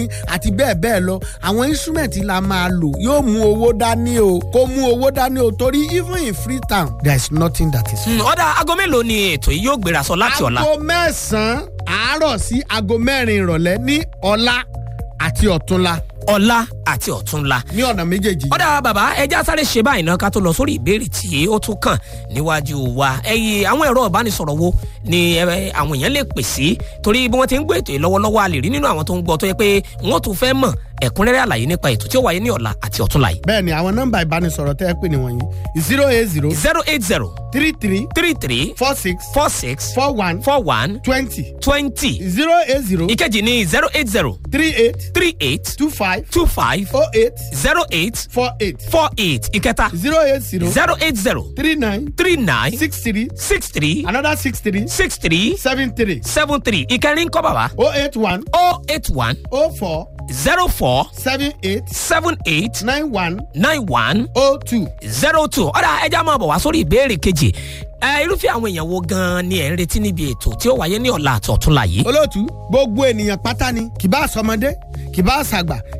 àti bẹ́ẹ̀ bẹ́ẹ̀ lọ àwọn instrument la máa lò yóò mú owó dání o kó mú owó dání o torí even in freetown there is nothing that is free. Mm, ọ̀dà aago mélòó ni ètò yìí yóò gbéra sọ láti ọ̀la. aago mẹ́sàn-án àárọ̀ sí aago mẹ́rin ìrọ̀lẹ́ ní ọ̀la àti ọ̀túnla ọ̀la àti ọ̀túnla. ní ọ̀nà méjèèjì. ọ̀dà bàbá ẹja sáré ṣe báyìí náà ká tó lọ sórí ìbéèrè tí ó tún kàn níwájú wa ẹyìn àwọn ẹ̀rọ ìbánisọ̀rọ̀ wo ni ẹ, àwọn èèyàn lè pè sí torí bí wọ́n ti ń gbé ètò yìí lọ́wọ́lọ́wọ́ a lè rí nínú àwọn tó ń gbọ́ tó yẹ pé wọ́n tún fẹ́ mọ̀ ẹ̀kúnrẹ́rẹ́ àlàyé nípa ètò tí ó wáyé ní ọ̀la àti ọ̀túnla yìí. bẹ́ẹ̀ ni àwọn nọ́mbà ìbánisọ̀rọ̀ tẹ́ ẹ pè ní wọ̀nyí zero eight zero zero eight zero three three three three four six four six four one four one twenty twenty zero eight zero ìkejì ní zero eight zero three eight three eight two five two five oh eight zero eight four eight four eight ìkẹta zero eight zero zero eight zero three nine three nine six three six three another six three six three seven three seven three ìkẹrin kọ́ bàbá oh eight one oh eight one oh four zero four seven eight seven eight nine one nine one oh two. zero two ọ̀dà ẹja máa bọ̀ wá sórí ìbéèrè kejì ẹ irúfẹ́ àwọn èèyàn wo gan-an ni ẹ̀ ń retí níbi ètò tí ó wáyé ní ọ̀la àti ọ̀túnla yìí. olóòtú gbogbo ènìyàn pátá ni kì bá sọmọdé kì bá sàgbà